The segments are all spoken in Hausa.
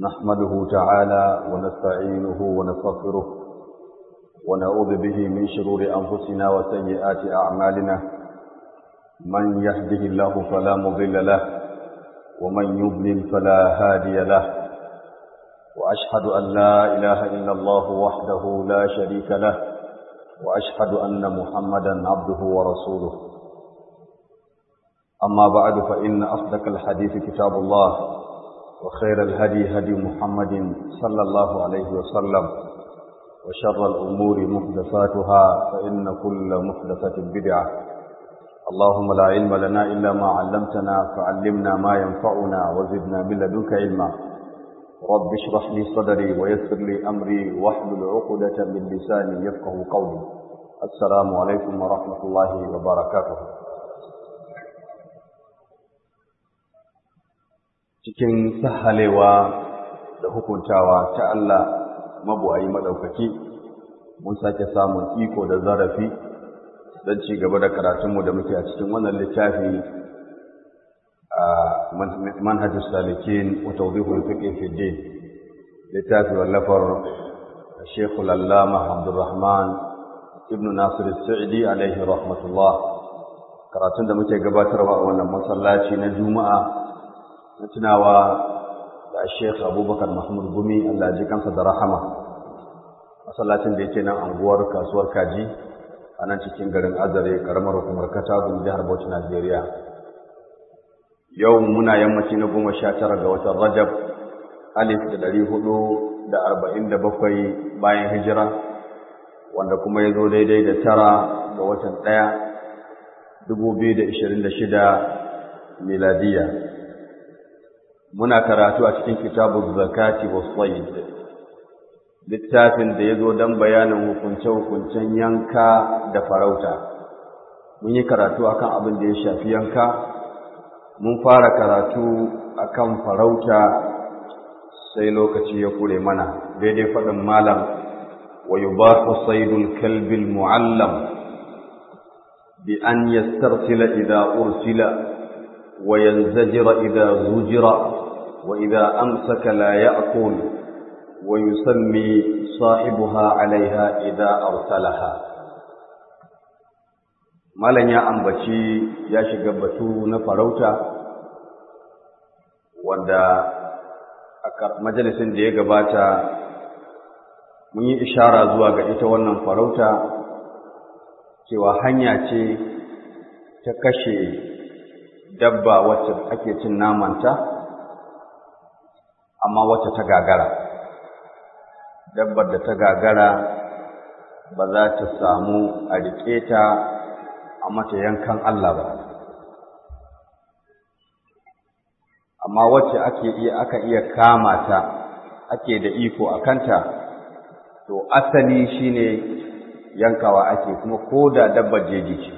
نحمده تعالى ونستعينه ونستغفره ونعوذ به من شرور أنفسنا وسيئات أعمالنا من يهده الله فلا مضل له ومن يضلل فلا هادي له وأشهد أن لا إله إلا الله وحده لا شريك له وأشهد أن محمدا عبده ورسوله أما بعد فإن أصدق الحديث كتاب الله وخير الهدي هدي محمد صلى الله عليه وسلم وشر الأمور محدثاتها فإن كل محدثة بدعة اللهم لا علم لنا إلا ما علمتنا فعلمنا ما ينفعنا وزدنا من لدنك علما رب اشرح لي صدري ويسر لي أمري واحلل عقدة من لساني يفقه قولي السلام عليكم ورحمة الله وبركاته cikin sahalewa da hukuntawa ta Allah mabuwayi madaukaki mun sake samun iko da zarafi don ci gaba da karatunmu da muke a cikin wannan littafi a manhajus salikin wa tawdihul fiqh fi din littafi wallafar Sheikh Al-Allama Abdulrahman Ibn Nasir Al-Sa'di alaihi rahmatullah karatun da muke gabatarwa a wannan masallaci na Juma'a na tunawa da Sheikh Abubakar Mahmud Gumi Allah ji kansa da rahama masallacin da yake nan anguwar kasuwar Kaji a nan cikin garin Azare karamar hukumar Katagun jihar Bauchi Najeriya yau muna yammaci na goma sha tara ga watan Rajab alif da ɗari hudu da arba'in da bakwai bayan hijira wanda kuma ya zo daidai da tara ga watan ɗaya dubu biyu da ishirin da shida miladiyya muna karatu a cikin kitabun zakati wa tsayyid littafin da ya zo don bayanin hukunce-hukuncen yanka da farauta mun yi karatu akan abin da ya shafi yanka mun fara karatu akan farauta sai lokaci ya kure mana daidai faɗin malam wa yubahu saydul kalbil mu'allam bi an yastarsila idza ursila wa yanzajira idza zujira وإذا أمسك لا يأكل ويسمي صاحبها عليها إذا أرسلها malan ya ambaci ya shiga batu na farauta wanda a majalisin da ya gabata mun yi ishara zuwa ga ita wannan farauta cewa hanya ce ta kashe dabba wacce ake cin namanta amma wacce ta gagara dabbar da ta gagara ba za ta samu a riƙe ta a mata yankan Allah ba amma wacce ake iya aka iya kama ta ake da iko a kanta to asali shine yankawa ake kuma ko da dabbar jeji ce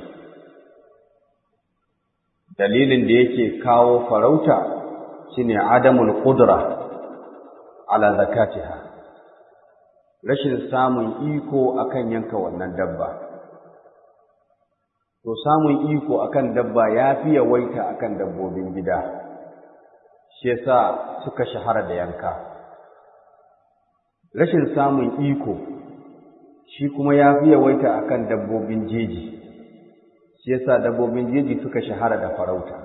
dalilin da yake kawo farauta shine adamul qudra ala zakatiha rashin samun iko akan yanka wannan dabba to samun iko akan dabba yafi yawaita akan dabbobin gida shi yasa suka shahara da yanka rashin samun iko shi kuma yafi yawaita akan dabbobin jeji shi yasa dabbobin jeji suka shahara da farauta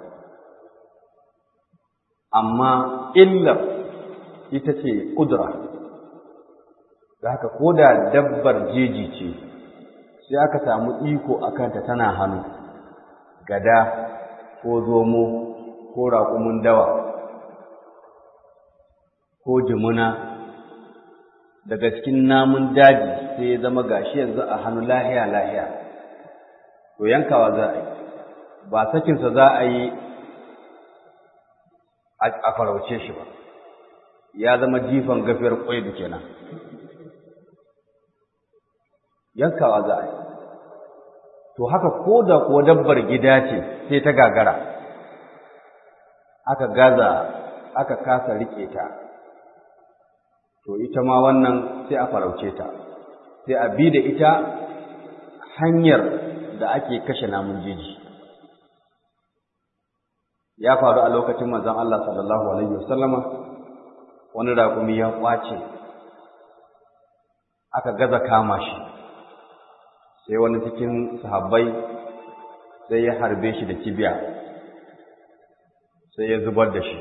amma illar ita ce ƙudura da haka ko da dabbar jeji ce sai aka samu iko a kanta tana hannu gada ko zomo ko raƙumin dawa ko jimuna daga cikin namun daji sai ya zama gashi yanzu a hannu lahiya lahiya to yankawa za a yi ba sakinsa za a yi a farauce shi ba ya zama jifan gafiyar ƙwaidu kenan yankawa za a yi to haka ko da kuwa dabbar gida ce sai ta gagara aka gaza aka kasa rike ta to ita ma wannan sai a farauce ta sai a bi da ita hanyar da ake kashe namun jeji ya faru a lokacin manzon Allah sallallahu alaihi wasallama wani raƙumi ya ƙwace aka gaza kama shi sai wani cikin sahabbai sai ya harbe shi da kibiya sai ya zubar da shi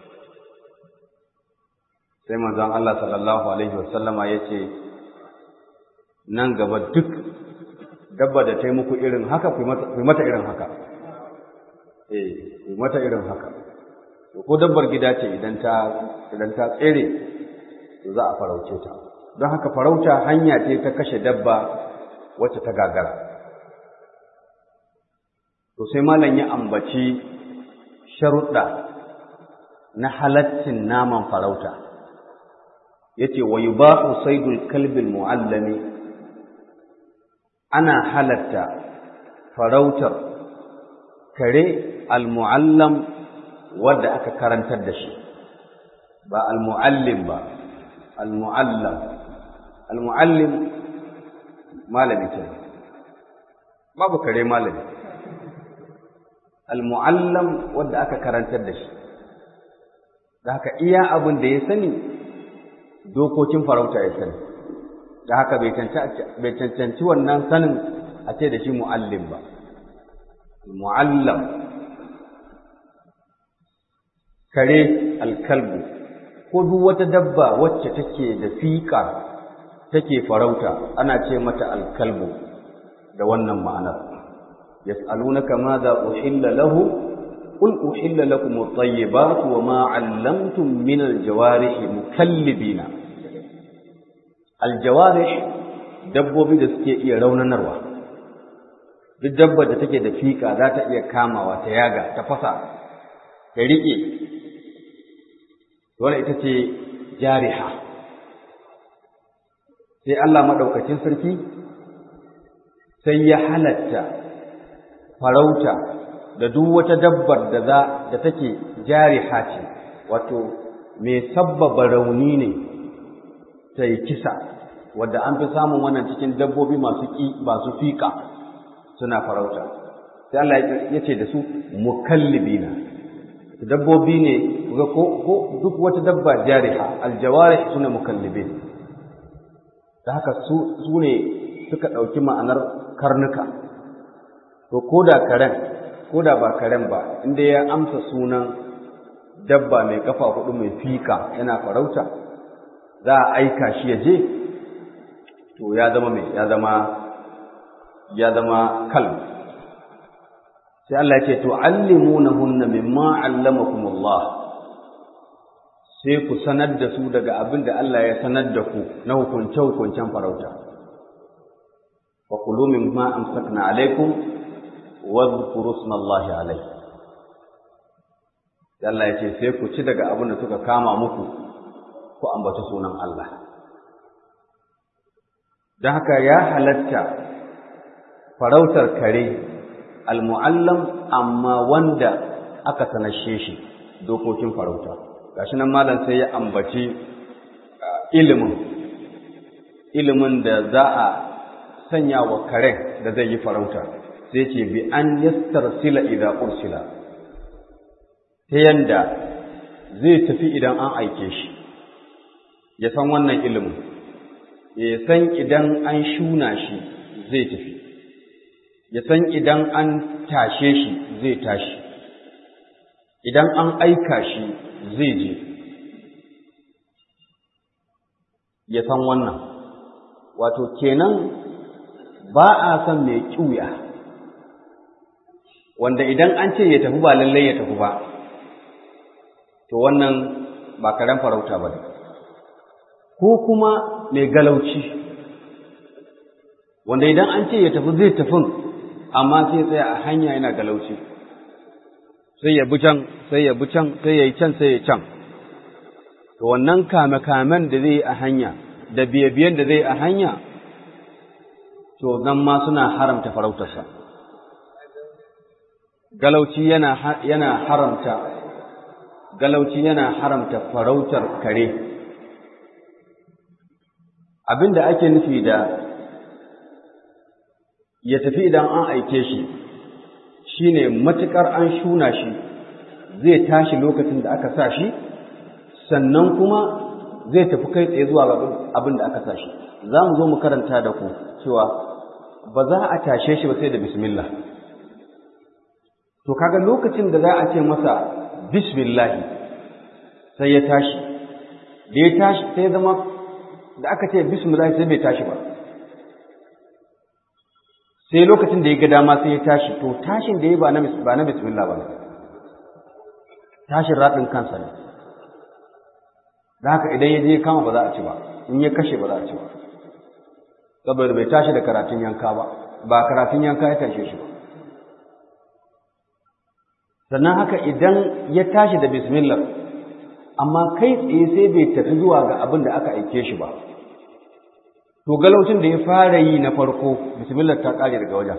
sai manzon Allah sallallahu alaihi wasallama ya ce nan gaba duk dabba da ta yi muku irin haka ku mata irin haka eh ku mata irin haka ko dabbar gida ce idan ta idan ta tsere to za a farauce ta don haka farauta hanya ce ta kashe dabba wacce ta gagara to sai malam ya ambaci sharuɗa na halaccin naman farauta yace wa yubahu saydul kalbil muallami ana halatta farautar kare al-muallam wanda aka karantar da shi ba al-muallim ba al-muallam al-muallim malami ce babu kare malami al-muallam wanda aka karantar da shi da haka iya abin da ya sani dokokin farauta ya sani da haka bai cancanci wannan sanin a ce da shi mu'allim ba mu'allam kare alkalbu ko duk wata dabba wacce take da fiƙa take farauta ana ce mata alkalbu da wannan ma'anar yas'alunaka madha uhilla lahu qul uhilla lakum at-tayyibat wa ma 'allamtum min al-jawarih mukallibina al-jawarih dabbobi da suke iya raunanarwa duk dabbar da take da fiƙa za ta iya kamawa ta yaga ta fasa ta riƙe dole ita ce jariha sai Allah maɗaukacin sarki sai ya halatta farauta da duk wata dabbar da za da take jariha ce wato mai sabbaba rauni ne ta yi kisa wadda an fi samun wannan cikin dabbobi masu ƙi masu fiƙa suna farauta sai Allah ya ce da su mukallibina dabbobi ne ga ko ko duk wata dabba jariha aljawarih suna mukallibin da haka su su ne suka ɗauki ma'anar karnuka to ko da karen ko da ba karen ba inda ya amsa sunan dabba mai kafa hudu mai fika yana farauta za a aika shi ya je to ya zama mai ya zama ya zama kalb sai Allah ya ce tu'allimunahunna mimma 'allamakumullah sai ku sanar da su daga abin da Allah ya sanar da ku na hukunce hukuncen farauta wa kulu mimma amsakna alaikum wa dhkuru ismallahi alaihi Allah ya ce sai ku ci daga abin da suka kama muku ku ambaci sunan Allah don haka ya halatta farautar kare almu'allam amma wanda aka sanashe shi dokokin farauta gashi nan malam sai ya ambaci ilimin ilimin da za a sanya wa karen da zai yi farauta sai ce bi an yastarsila idan ursila ta yanda zai tafi idan an aike shi ya san wannan ilimin ya san idan an shuna shi zai tafi ya san idan an tashe shi zai tashi idan an aika shi zai je ya san wannan wato kenan ba a son mai ƙiuya wanda idan an ce ya tafi ba lallai ya tafi ba to wannan ba karen farauta ba ko kuma mai galauci wanda idan an ce ya tafi zai tafin amma sai tsaya a hanya yana galauci sai ya bi can sai ya bi can sai ya yi can sai ya can to wannan kame-kamen da zai yi a hanya da biye-biyen da zai yi a hanya to nan ma suna haramta farautarsa galauci yana yana haramta galauci yana haramta farautar kare abinda ake nufi da ya tafi idan an aike shi shine matukar an shuna shi zai tashi lokacin da aka sa shi sannan kuma zai tafi kai tsaye zuwa ga abin da aka tashi za mu zo mu karanta da ku cewa ba za a tashe shi ba sai da bismillah to kaga lokacin da za a ce masa bismillah sai ya tashi da ya tashi sai zama da aka ce bismillah sai bai tashi ba sai lokacin da ya ga dama sai ya tashi to tashin da ya ba na ba na bismillah ba tashin radin kansa ne da haka idan ya je kama ba za a ci ba in ya kashe ba za a ci ba saboda bai tashi da karatun yanka ba ba karatun yanka ya tashe shi ba sannan haka idan ya tashi da bismillah amma kai tsaye sai bai tafi zuwa ga abin da aka aike shi ba to galaucin da ya fara yi na farko bismillah ta kare daga wajen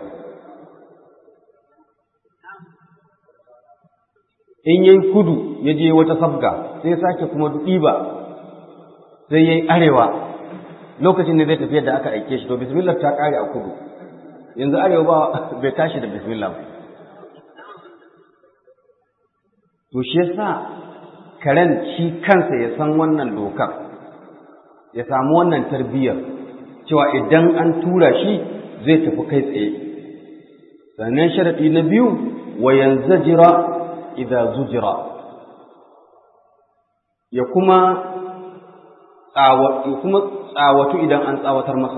in yayi kudu ya je wata sabga sai ya sake kuma ɗiba sai yayi arewa lokacin da zai tafi yadda aka aike shi to bismillah ta kare a kudu yanzu arewa ba bai tashi da bismillah ba to shi yasa karen shi kansa ya san wannan dokar ya samu wannan tarbiyyar cewa idan an tura shi zai tafi kai tsaye sannan sharaɗi na biyu wa yanzajira idza zujira ya kuma ya kuma tsawatu idan an tsawatar masa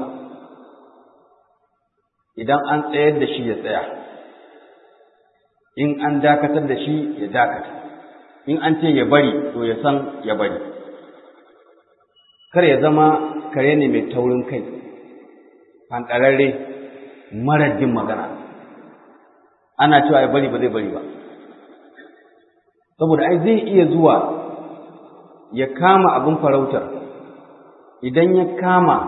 idan an tsayar da shi ya tsaya in an dakatar da shi ya dakata in an ce ya bari to ya san ya bari kar ya zama kare ne mai taurin kai fanɗararre marar jin magana ana cewa ya bari ba zai bari ba saboda ai zai iya zuwa ya kama abin farautar idan ya kama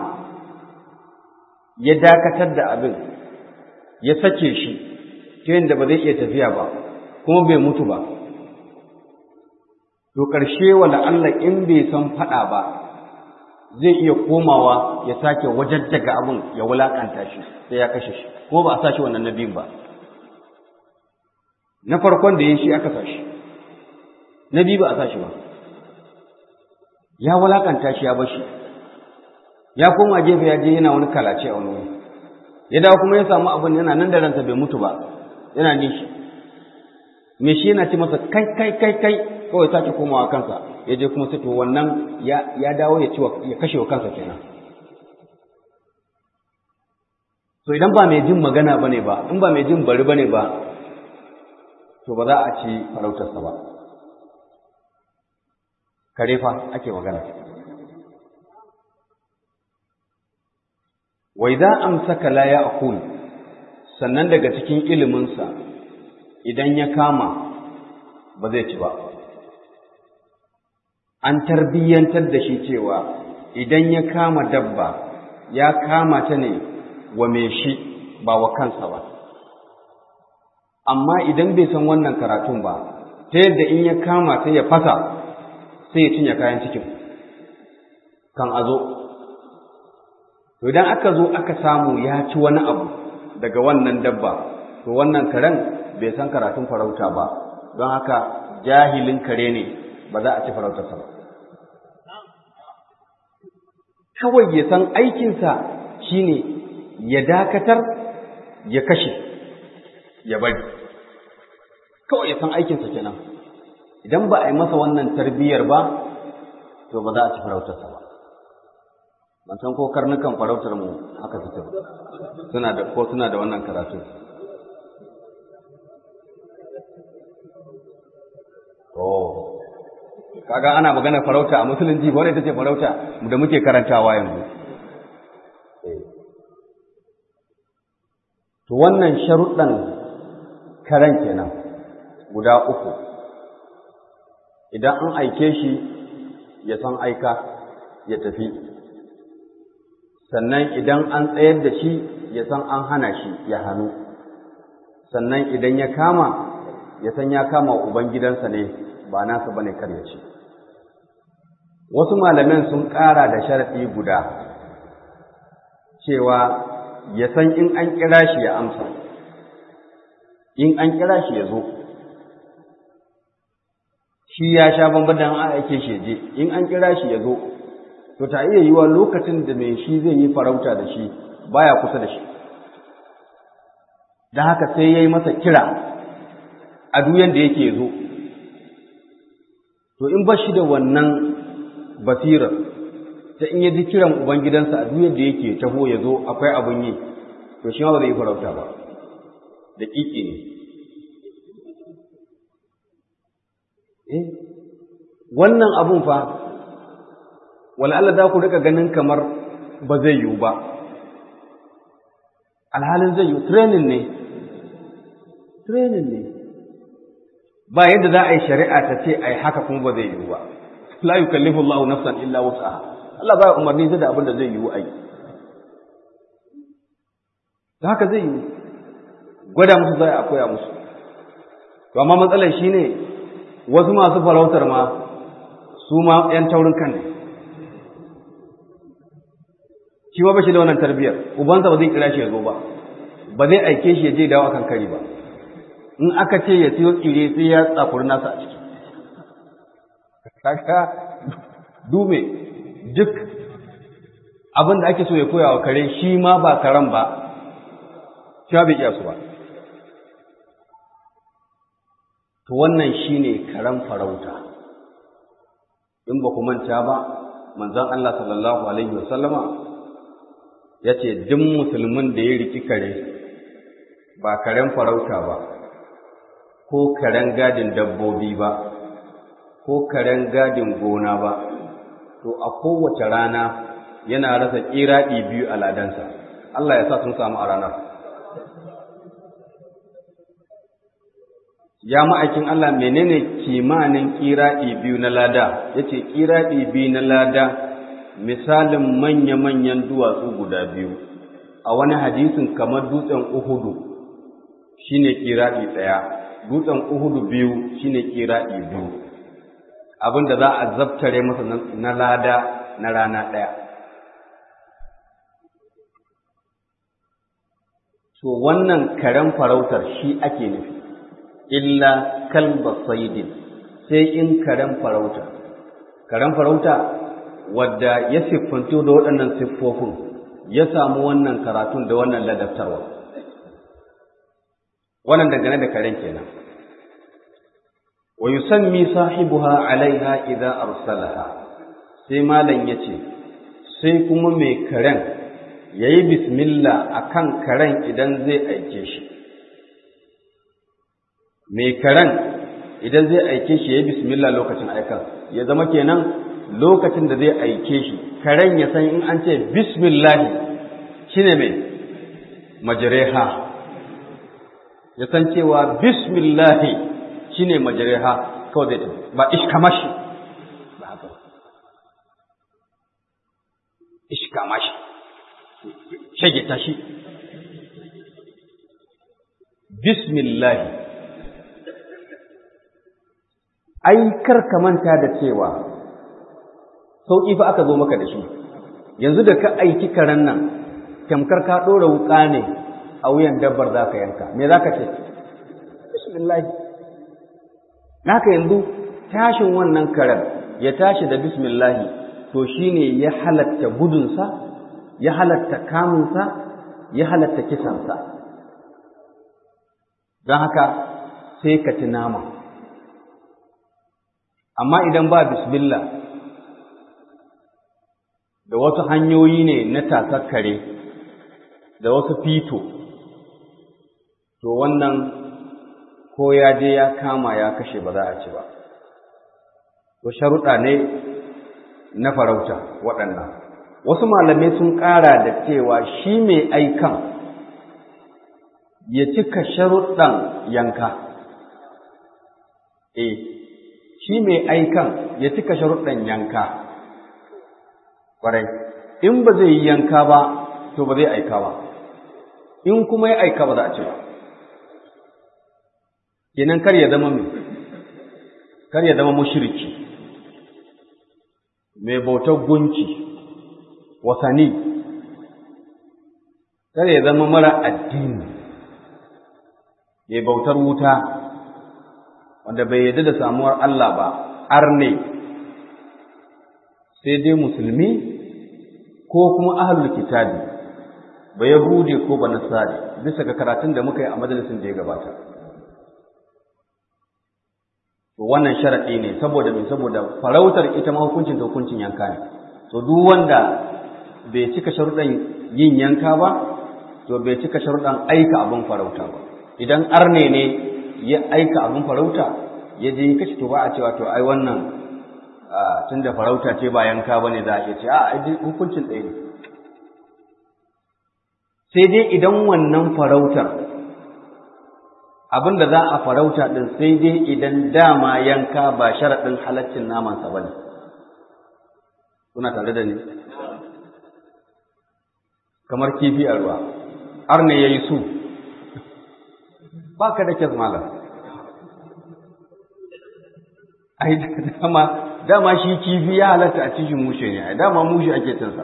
ya dakatar da abin ya sake shi ta yadda ba zai iya tafiya ba kuma bai mutu ba to ƙarshe wala Allah in bai san faɗa ba zai iya komawa ya sake wajajjaga abin ya wulaƙanta shi sai ya kashe shi kuma ba a sa shi wannan na biyun ba na farkon da ya shi aka sa shi na biyu ba a sa shi ba ya wulaƙanta shi ya bar shi ya koma gefe ya je yana wani kalace a wani wuri ya dawo kuma ya samu abin yana nan da ransa bai mutu ba yana nishi me shi yana ce masa kai kai kai kai kawai sake komawa kansa ya je kuma sai to wannan ya ya dawo ya ci ya kashe wa kansa kenan to idan ba mai jin magana bane ba in ba mai jin bari bane ba to ba za a ci farautarsa ba kare fa ake magana wa idza amsaka la ya'kul sannan daga cikin iliminsa idan ya kama ba zai ci ba an tarbiyyantar da shi cewa idan ya kama dabba ya kama ta ne wa mai shi ba wa kansa ba amma idan bai san wannan karatun ba ta yadda in ya kama ta ya fasa sai ya cinye kayan cikin kan a zo to idan aka zo aka samu ya ci wani abu daga wannan dabba to wannan karen bai san karatun farauta ba don haka jahilin kare ne ba za a ci farautarsa ba kawai ya san aikinsa shine ya dakatar ya kashe ya bari kawai ya san aikinsa kenan idan ba a yi masa wannan tarbiyyar ba to ba za a ci farautarsa ba ban san ko karnukan farautar mu haka suke ba suna da ko suna da wannan karatu oh kaga ana magana farauta a musulunci ba ita ce farauta da muke karantawa yanzu to wannan sharuɗan karen kenan guda uku idan an aike shi ya san aika ya tafi sannan idan an tsayar da shi ya san an hana shi ya hannu sannan idan ya kama ya san ya kama ubangidansa ne ba nasa bane kar ya ce wasu malaman sun ƙara da sharaɗi guda cewa ya san in an kira shi ya amsa in an kira shi ya zo shi ya sha bamban da an aike shi je in an kira shi ya zo to ta iya yiwa lokacin da mai shi zai yi farauta da shi baya kusa da shi da haka sai ya yi masa kira a duyan da yake zo to in ba shi da wannan basirar ta in ya ji kiran ubangidansa a duyan da yake taho ya zo akwai abin yi to shi ma ba zai yi farauta ba da ƙiƙi ne eh wannan abun fa wal'alla za ku rika ganin kamar ba zai yiwu ba alhalin zai yiwu training ne training ne ba yadda za a yi shari'a ta ce a yi haka kuma ba zai yiwu ba la yukallifu Allahu nafsan illa wus'aha Allah ba ya umarni da abin da zai yiwu a yi da haka zai yiwu gwada musu zai a koya musu to amma matsalar shine wasu masu farautar ma su ma 'yan taurin kan ne shi ba shi da wannan tarbiyyar ubansa ba zai kira shi ya zo ba ba zai aike shi ya je dawo akan kari ba in aka ce ya siyo tsire sai ya tsafuri nasa a ciki kaka dume duk abin da ake so ya koya wa kare shi ma ba karen ba shi bai iya su ba to wannan shine karen farauta in ba ku manta ba manzon Allah sallallahu alaihi wasallama ya ce duk musulmin da ya riki kare ba karen farauta ba ko karen gadin dabbobi ba ko karen gadin gona ba to a kowace rana yana rasa ƙiraɗi biyu a ladansa Allah ya sa sun samu a ranar ya ma'aikin Allah menene kimanin ƙiraɗi biyu na lada ya ce ƙiraɗi biyu na lada misalin manya-manyan duwatsu guda biyu a wani hadisin kamar dutsen uhudu shine ƙiraɗi ɗaya dutsen uhudu biyu shine ƙiraɗi biyu abinda za a zabtare masa na lada na rana ɗaya to wannan karen farautar shi ake nufi illa kalba saidin sai in karen farauta karen farauta wadda ya siffanto da waɗannan siffofin ya samu wannan karatun da wannan ladabtarwa wannan dangane da karen kenan wa yusammi sahibuha alaiha idza arsalaha sai malam yace sai kuma mai karen yayi bismillah akan karen idan zai aike shi mai karen idan zai aike shi yayi bismillah lokacin aikan ya zama kenan lokacin da zai aike shi karen ya san in an ce bismillah shine mai majreha ya san cewa bismillah shine majreha kawai zai tafi ba ishkamashi ba haka ishkamashi shage tashi bismillah ai kar ka manta da cewa sauƙi fa aka zo maka da shi yanzu da ka aiki karen nan tamkar ka ɗora wuƙa ne a wuyan dabbar za ka yanka me za ka ce bismillah naka yanzu tashin wannan karen ya tashi da bismillahi to shine ya halatta gudunsa ya halatta kamunsa ya halatta kisansa don haka sai ka ci nama amma idan ba bismillah da wasu hanyoyi ne na tasar kare da wasu fito to wannan ko ya je ya kama ya kashe ba za a ci ba to sharuɗa ne na farauta waɗannan wasu malamai sun ƙara da cewa shi mai aikan ya cika sharuɗan yanka eh shi mai aikan ya cika sharuɗan yanka ƙwarai in ba zai yi yanka ba to ba zai aika ba in kuma ya aika ba za a ci ba kenan kar ya zama mai kar ya zama mushriki mai bautar gunki wasani kar ya zama mara addini mai bautar wuta wanda bai yarda da samuwar Allah ba arne sai dai musulmi ko kuma ahlul kitabi ba yahudi ko ba nasari bisa ga karatun da muka yi a majalisin da ya gabata to wannan sharadi ne saboda me saboda farautar ita ma hukuncin da hukuncin yanka ne to duk wanda bai cika sharuɗan yin yanka ba to bai cika sharuɗan aika abin farauta ba idan arne ne ya aika abin farauta ya je kashi to ba a cewa to ai wannan tun da farauta ce ba yanka ba ne za a iya ce a ai hukuncin ɗaya ne sai dai idan wannan farautar abin da za a farauta ɗin sai dai idan dama yanka ba sharaɗin halaccin namansa ba ne kuna tare da ni kamar kifi a ruwa har ne ya yi su ba ka da kyas malam ai dama dama shi kifi ya halatta a cikin mushe ne ai dama mushe ake cinsa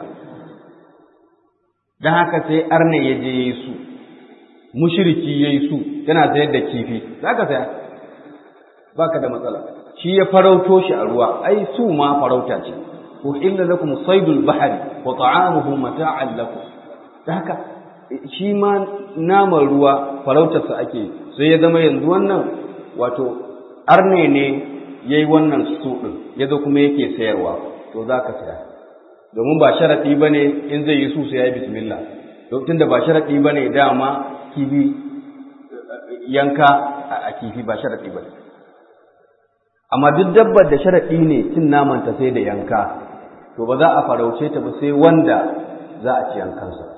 don haka sai arne ya je ya yi su mushiriki ya yi su yana sayar da kifi za ka saya ba ka da matsala shi ya farauto shi a ruwa ai su ma farauta ce ko illa lakum saydul bahri wa ta'amuhu mata'an lakum da haka shi ma naman ruwa farautarsa ake sai ya zama yanzu wannan wato arne ne ya yi wannan su ɗin ya zo kuma yake sayarwa to za ka saya domin ba sharaɗi ba ne in zai yi su sai ya yi bismillah tun da ba sharaɗi ba ne dama kifi yanka a kifi ba sharaɗi ba ne amma duk dabbar da sharaɗi ne cin namanta sai da yanka to ba za a farauce ta ba sai wanda za a ci yankansa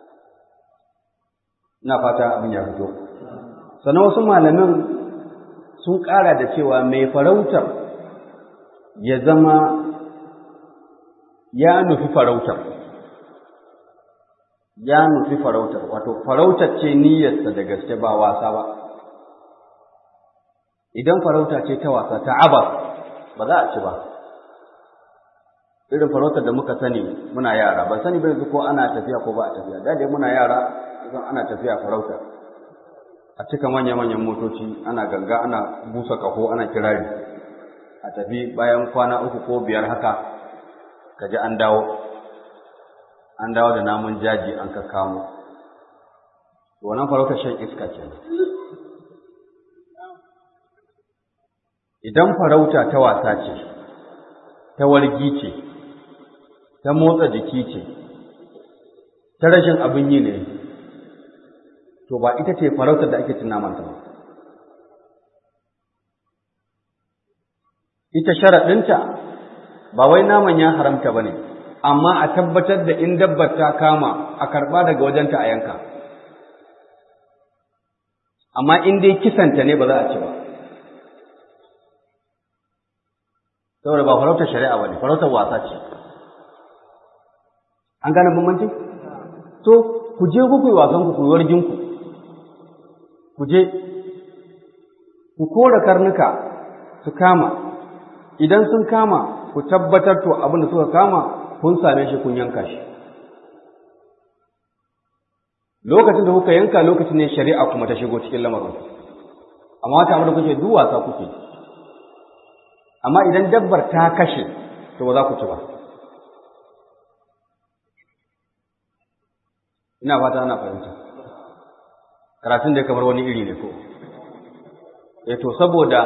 ina fata abin ya fito sannan wasu malamin sun ƙara da cewa mai farautar ya zama ya nufi farautar ya nufi farautar wato farautar ce niyyarsa da gaske ba wasa ba idan farauta ce ta wasa ta abas ba za a ci ba irin farautar da muka sani muna yara ban sani ba yanzu ko ana tafiya ko ba a tafiya da dai muna yara idan ana tafiya farauta a cika manya-manyan motoci ana ganga ana busa kaho ana kirari a tafi bayan kwana uku ko biyar haka kaji an dawo an dawo da namun jaji an kakkamo wannan farautar shan iska ce idan farauta ta wasa ce ta wargi ce ta motsa jiki ce ta rashin abin yi ne to ba ita ce farautar da ake cin namanta ba ita sharaɗinta ba wai naman ya haramta ba ne amma a tabbatar da in dabbar ta kama a karɓa daga wajenta a yanka amma in dai kisanta ne ba za a ci ba saboda ba farautar shari'a ba ne farautar wasa ce an gane bambanci to ku je ku yi wasan ku ku wargin ku ku je ku kora karnuka su kama idan sun kama ku tabbatar to abin da suka kama kun same shi kun yanka shi lokacin da kuka yanka lokacin ne shari'a kuma ta shigo cikin lamarin amma wata abin da kuke duk wasa kuke amma idan dabbar ta kashe to ba za ku ci ba ina fata ana fahimta karatun da kamar wani iri ne ko eh to saboda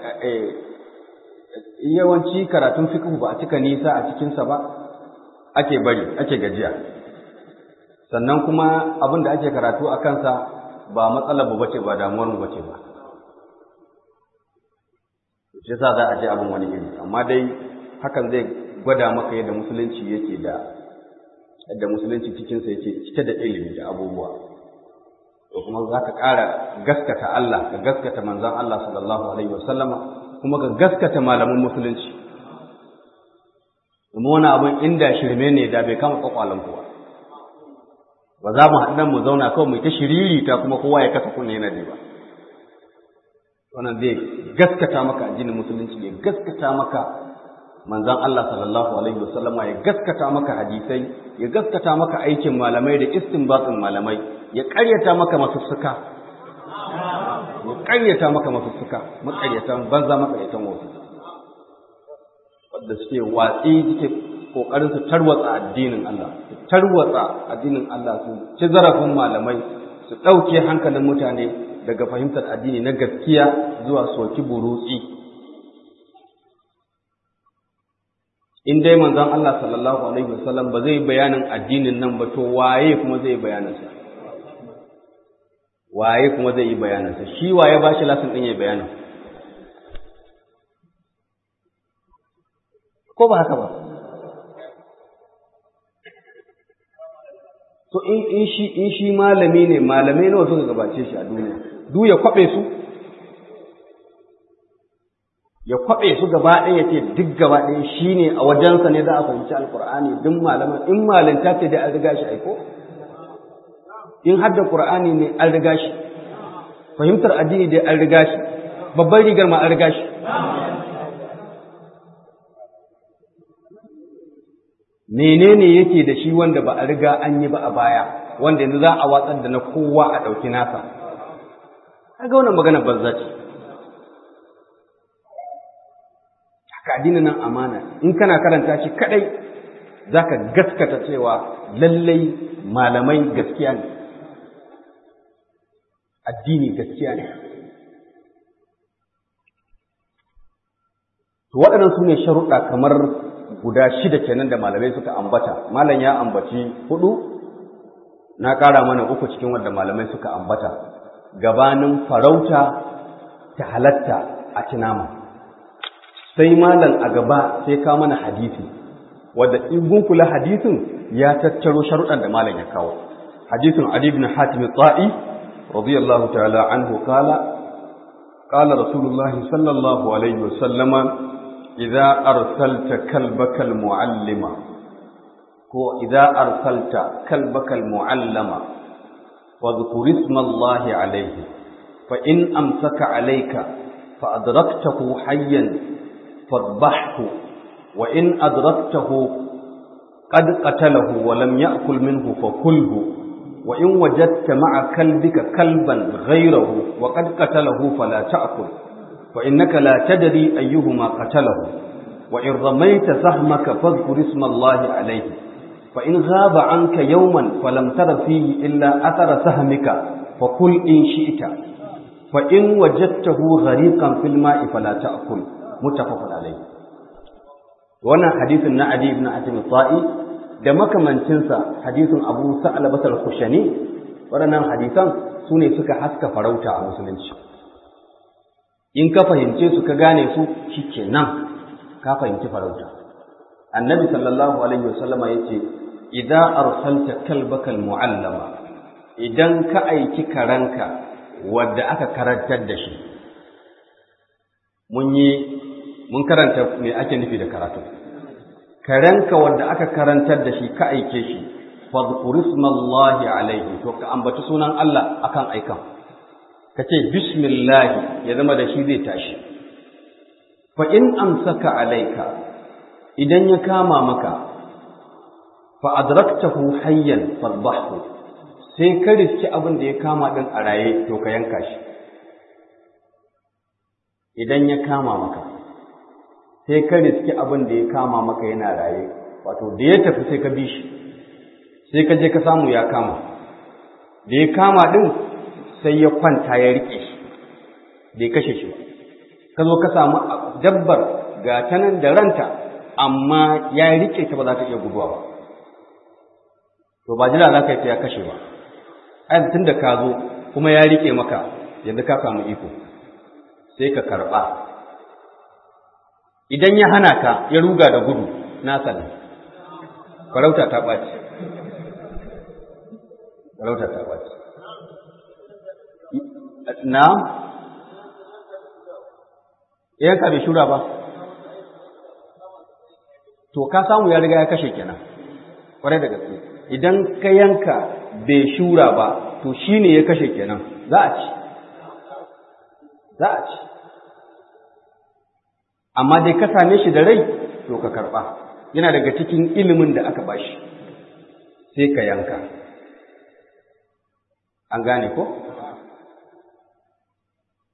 yawanci karatun fiqh ba a cika nisa a cikinsa ba ake bari ake gajiya sannan kuma abin da ake karatu a kansa ba matsalar mu bace ba damuwar mu bace ba shi yasa za a je abin wani iri amma dai hakan zai gwada maka yadda musulunci yake da yadda musulunci cikinsa yake cike da ilimi da abubuwa to kuma za ka ƙara gaskata Allah ka gaskata manzon Allah sallallahu alaihi wasallama kuma ka gaskata malaman musulunci kuma wani abin inda shirme ne da bai kama kwakwalan kuwa ba za mu haɗu mu zauna kawai mu ta shiriri ta kuma kowa ya kasa kunne yana ba wannan zai gaskata maka addinin musulunci ya gaskata maka manzon Allah sallallahu alaihi wasallama ya gaskata maka hadisai ya gaskata maka aikin malamai da istinbatin malamai ya ƙaryata maka masussuka ya ƙaryata maka masussuka maƙaryatan banza maƙaryatan wasu wanda suke watsi suke ƙoƙarin su tarwatsa addinin Allah su tarwatsa addinin Allah su ci zarafin malamai su ɗauke hankalin mutane daga fahimtar addini na gaskiya zuwa soki burutsi in dai manzon Allah sallallahu alaihi wasallam ba zai bayanin addinin nan ba to waye kuma zai bayanin sa waye kuma zai yi bayanin sa shi waye ba shi lasin din ya bayanin ko ba haka ba to in in shi in shi malami ne malamai nawa suka gabace shi a duniya duk ya kwabe su ya kwaɓe su gaba ɗaya ya ce duk gaba ɗaya shi ne a wajensa ne za a fahimci alƙur'ani duk malaman in malinta ce dai an riga shi aiko in hadda ƙur'ani ne an riga shi fahimtar addini dai an riga shi babban rigar ma an riga shi menene yake da shi wanda ba a riga an yi ba a baya wanda yanzu za a watsar da na kowa a ɗauki nasa kaga wannan magana banza ce haka addinin nan amana in kana karanta shi kadai zaka gaskata cewa lallai malamai gaskiya ne addini gaskiya ne to waɗannan su ne sharuɗa kamar guda shida kenan da malamai suka ambata malam ya ambaci hudu na ƙara mana uku cikin wanda malamai suka ambata gabanin farauta ta halatta a cinama sai malam a gaba sai ka mana hadisi wadda in kula hadisin ya tattaro sharuɗan da malam ya kawo hadisin Ali ibn Hatim Tsa'i radiyallahu ta'ala anhu kala qala rasulullahi sallallahu alaihi wasallama idza arsalta kalbaka almuallima ko idza arsalta kalbaka almuallama wadhkur isma Allah alayhi fa in amsaka alayka fa adraktahu hayyan فاذبحه وإن أدركته قد قتله ولم يأكل منه فكله وإن وجدت مع كلبك كلبا غيره وقد قتله فلا تأكل فإنك لا تدري أيهما قتله وإن رميت سهمك فاذكر اسم الله عليه فإن غاب عنك يوما فلم تر فيه إلا أثر سهمك فكل إن شئت فإن وجدته غريقا في الماء فلا تأكل muttafaqun alayhi wannan hadisin na Adi ibn Hatim Tai da makamancinsa hadisin Abu Sa'labah al-Khushani waɗannan hadisan su ne suka haska farauta a musulunci in ka fahimce su ka gane su shikenan ka fahimci farauta annabi sallallahu alaihi wasallama yace idza arsalta kalbaka al-mu'allama idan ka aiki karanka wadda aka karantar da shi mun yi mun karanta me ake nufi da karatu karanka wanda aka karantar da shi ka aike shi fadhkur ismallahi alaihi to ka ambaci sunan Allah akan aikan ka ce bismillah ya zama da shi zai tashi fa in amsaka alaika idan ya kama maka fa adraktahu hayyan fadhbahu sai ka riski abin da ya kama din a raye to ka yanka shi idan ya kama maka sai ka riski abin da ya kama maka yana raye wato da ya tafi sai ka bi shi sai ka je ka samu ya kama da ya kama din sai ya kwanta ya rike shi bai kashe shi ba ka zo ka samu dabbar ga ta nan da ranta amma ya rike ta ba za ta iya guduwa ba to ba jira za ka yi ta ya kashe ba ai tun da ka zo kuma ya rike maka yanzu ka samu iko sai ka karɓa idan ya hana ka ya ruga da gudu na sani farauta ta ɓaci farauta ta ɓaci na yanka bai shura ba to ka samu ya riga ya kashe kenan kwarai da gaske idan ka yanka bai shura ba to shine ya kashe kenan za a ci za a ci amma dai ka same shi da rai to ka karɓa yana daga cikin ilimin da aka bashi sai ka yanka an gane ko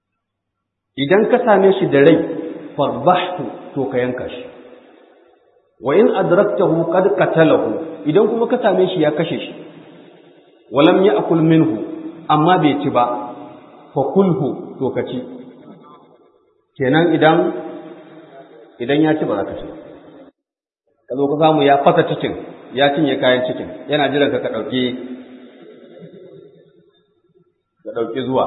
idan ka same shi da rai farbahu to ka yanka shi wa in adraktahu qad qatalahu idan kuma ka same shi ya kashe shi walam ya'kul minhu amma bai ci ba fa kulhu to ka ci kenan idan idan ya ci ba za ka ci ka zo ka samu ya fasa cikin ya cinye kayan cikin yana jiran ka ka ɗauki ka ɗauki zuwa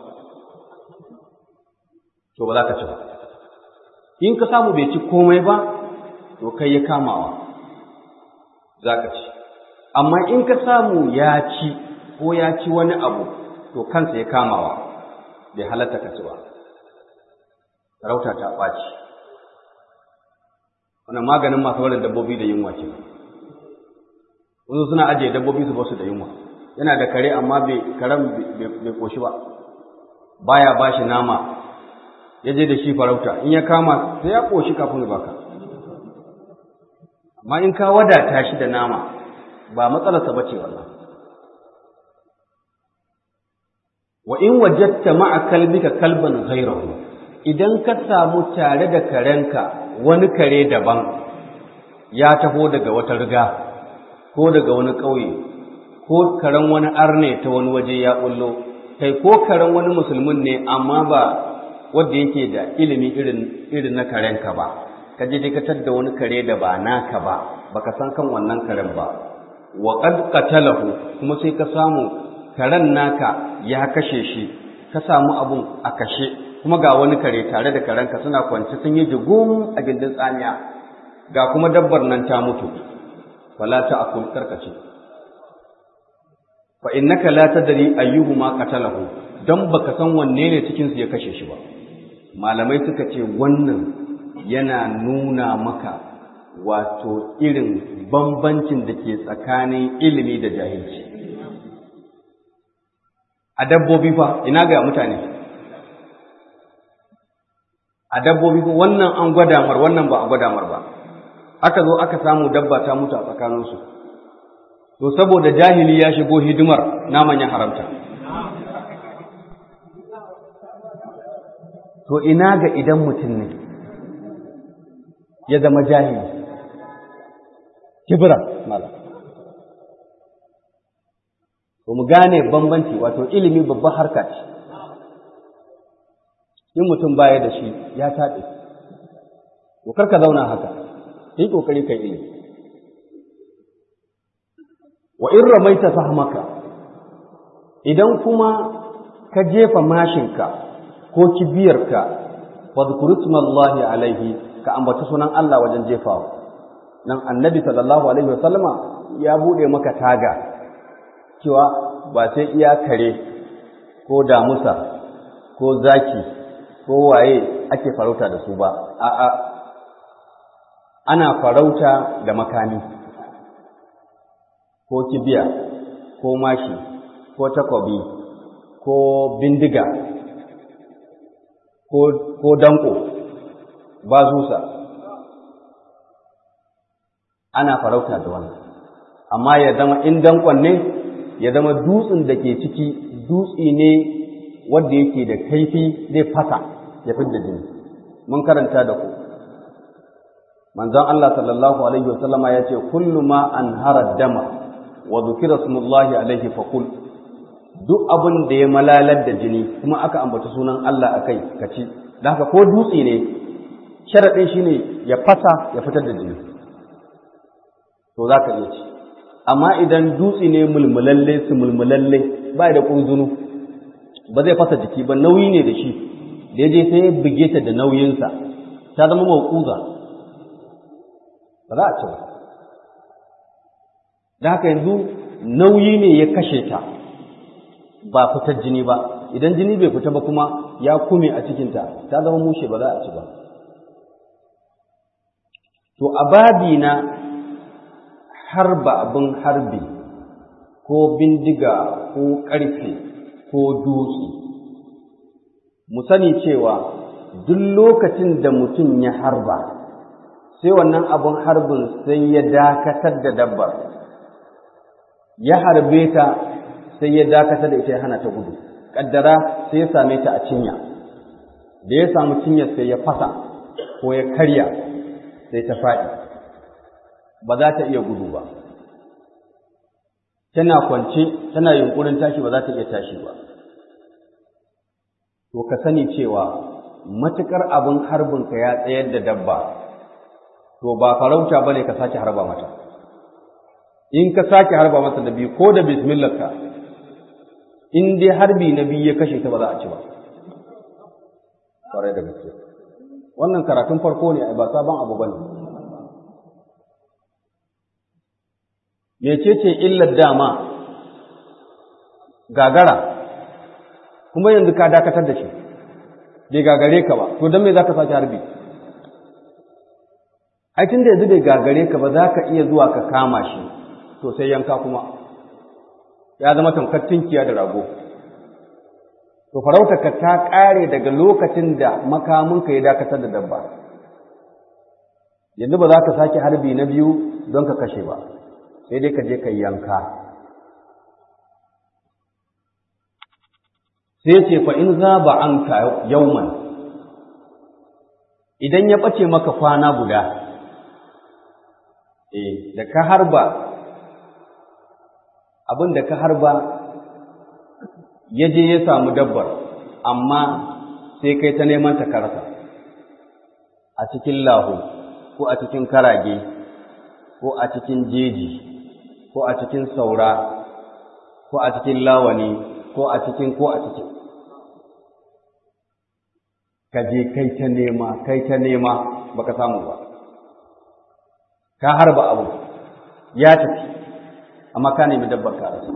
to ba za ka ci ba in ka samu bai ci komai ba to kai ya kamawa za ka ci amma in ka samu ya ci ko ya ci wani abu to kansa ya kamawa bai halatta ka ci ba sarauta ta ɓaci wannan maganin masu warin dabbobi da yunwa ce wasu suna ajiye dabbobi su basu da yunwa yana da kare amma bai karen bai koshi ba baya ba shi nama ya je da shi farauta in ya kama sai ya koshi kafin ya baka amma in ka wadata shi da nama ba matsalarsa ba ce wannan wa in wajadta ma'a kalbika kalban ghayrahu idan ka samu tare da karenka wani kare daban ya taho daga wata riga ko daga wani ƙauye ko karen wani arne ta wani waje ya bullo kai ko karen wani musulmin ne amma ba wanda yake da ilimi irin irin na karenka ba ka je ka da wani kare da ba naka ba baka san kan wannan karen ba wa qad qatalahu kuma sai ka samu karen naka ya kashe shi ka samu abun a kashe kuma ga wani kare tare da karenka suna kwance sun yi jigum a gindin tsamiya ga kuma dabbar nan ta mutu fala ta akul karkace fa innaka la tadri ayyuhuma qatalahu dan baka san wanne ne cikin su ya kashe shi ba malamai suka ce wannan yana nuna maka wato irin bambancin da ke tsakanin ilimi da jahilci a dabbobi fa ina ga mutane a dabbobi fa wannan an gwada mar wannan ba a gwada mar ba aka zo aka samu dabba ta mutu a tsakaninsu to saboda jahili ya shigo hidimar naman ya haramta to ina ga idan mutum ne ya zama jahili kibra mala to mu gane bambanci wato ilimi babban harka ce in mutum baya da shi ya taɗe to kar ka zauna haka yi kokari kai ilimi wa in ramaita fahmaka idan kuma ka jefa mashinka ko kibiyarka fadhkur ismallahi alaihi ka ambaci sunan Allah wajen jefawa nan annabi sallallahu alaihi wasallama ya bude maka taga cewa ba sai iya kare ko damusa ko zaki ko waye ake farauta da su ba a'a ana farauta da makami ko kibiya ko mashi ko takobi ko bindiga ko, ko danko ba zusa ana farauta da wannan amma ya zama in dankon ne ya zama dutsen da ke ciki dutse ne wanda yake da kaifi zai fasa ya fidda jini mun karanta da ku manzon Allah sallallahu alaihi wasallama ya ce kullu ma anhara dama wa dhukira smullahi alaihi faqul duk abin da ya malalar da jini kuma aka ambata sunan Allah akai kaci da haka ko dutse ne sharadin shine ya fasa ya fitar da jini to zaka iya ci amma idan dutse ne mulmulalle su mulmulalle ba da kunzunu ba zai fasa jiki ba nauyi ne da shi da ya je sai ya buge ta da nauyinsa ta zama mawquza ba za a ci ba da haka yanzu nauyi ne ya kashe ta ba fitar jini ba idan jini bai fita ba kuma ya kume a cikinta ta zama mushe ba za a ci ba to a babi na harba abin harbi ko bindiga ko ƙarfe ko dutse mu sani cewa duk lokacin da mutum ya harba sai wannan abin harbin sai ya dakatar da dabbar ya harbe ta sai ya dakatar da ita ya hana ta gudu kaddara sai ya same ta a cinya da ya samu cinyar sai ya fasa ko ya karya sai ta faɗi ba za ta iya gudu ba tana kwance tana yunkurin tashi ba za ta iya tashi ba to ka sani cewa matukar abin harbinka ya tsayar da dabba to ba farauta bane ka sake harba mata in ka sake harba mata da biyu ko da bismillah ka in dai harbi na biyu ya kashe ta ba za a ci ba kwarai da gaske wannan karatun farko ne ba sabon abu bane mecece illar dama gagara kuma yanzu ka dakatar da shi bai gagare ka ba to don me za ka sake harbi ai tun da yanzu bai gagare ka ba za ka iya zuwa ka kama shi to sai yanka kuma ya zama tamkar tinkiya da rago to farautarka ta ƙare daga lokacin da makaminka ya dakatar da dabba yanzu ba za ka sake harbi na biyu don ka kashe ba sai dai ka je ka yanka sai ce fa in za ba an ka yauman idan ya ɓace maka kwana guda eh da ka harba abin da ka harba ya je ya samu dabbar amma sai kai ta neman ta karasa a cikin lahu ko a cikin karage ko a cikin jeji ko a cikin saura ko a cikin lawani ko a cikin ko a cikin ka je kai ta nema kai ta nema baka samu ba ka harba abu ya tafi amma ka nemi dabbar ka rasa